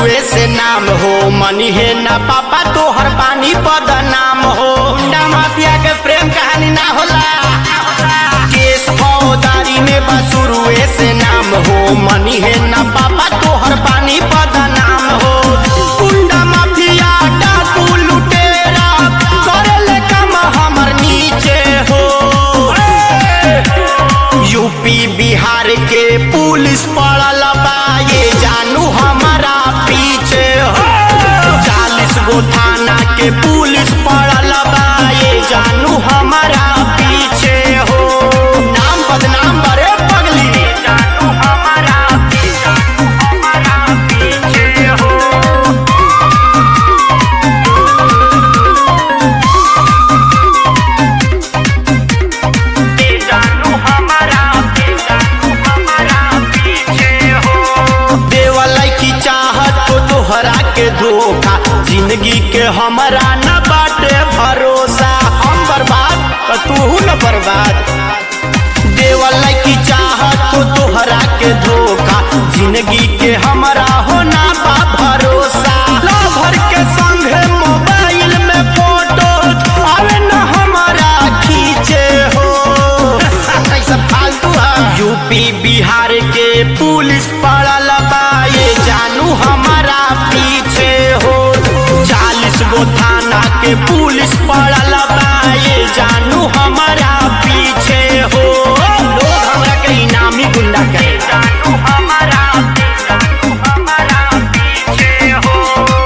शुरुए से नाम हो मनी है ना पापा तोहर पानी पद नाम हो गुंडा माफिया के प्रेम कहानी ना होला केस फौजदारी में बा शुरुए से नाम हो मनी है ना पापा तोहर पानी पद नाम हो गुंडा माफिया डाकू लुटेरा करेले काम हमर नीचे हो यूपी बिहार के पुलिस पड़ल बा ये जानू हमारा पीछे हो चालीस गो थाना के पुलिस पड़ल बा ये जानू हमारा पीछे हो नाम बदनाम बड़े पगली जानू हमारा जानू हमारा पीछे हो जानू हमारा जानू हमारा पीछे हो देवलाई की चाहत तो तोहरा के धोखा जिंदगी के हमारा न बाटे भरोसा हम बर्बाद तो तू न बर्बाद देवलाई की चाहत तो तोहरा के धोखा जिंदगी के हमारा होना बा भरोसा लभर के संगे मोबाइल में फोटो आवे न हमारा खींचे हो कैसा फालतू है यूपी बिहार के पुलिस पड़ल बा ये जानू हमारा पीछे हो चालीस गो थाना के पुलिस पड़ल बा ये जानू हमारा पीछे हो लोग हमरा के इनामी गुंडा कहे जानू हमारा जानू हमारा पीछे हो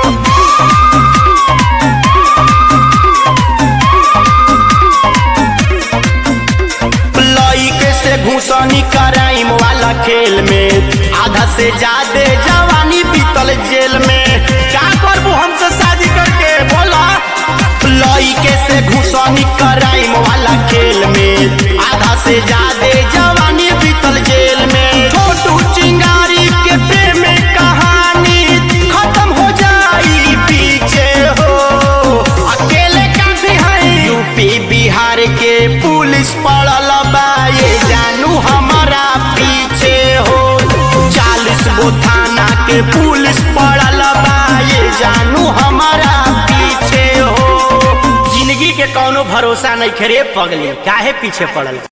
लइके से घुसनी कराइम वाला खेल में आधा से ज्यादा जवानी बीतल जेल में क्या करबू हमसे शादी करके बोला लइके से घुसनी कराइम वाला खेल में आधा से ज्यादा जवानी बीतल जेल में छोटू चिंगारी के प्रेम कहानी खत्म हो जाई पीछे हो अकेले काफी है यूपी बिहार के पुलिस पड़ल बा ये जानू हमारा पीछे हो चालीस गो थाना के पुलिस पड़ल बा ये जानू हमारा पीछे हो जिंदगी के कौनो भरोसा नहीं खरे पगली काहे पीछे पड़ल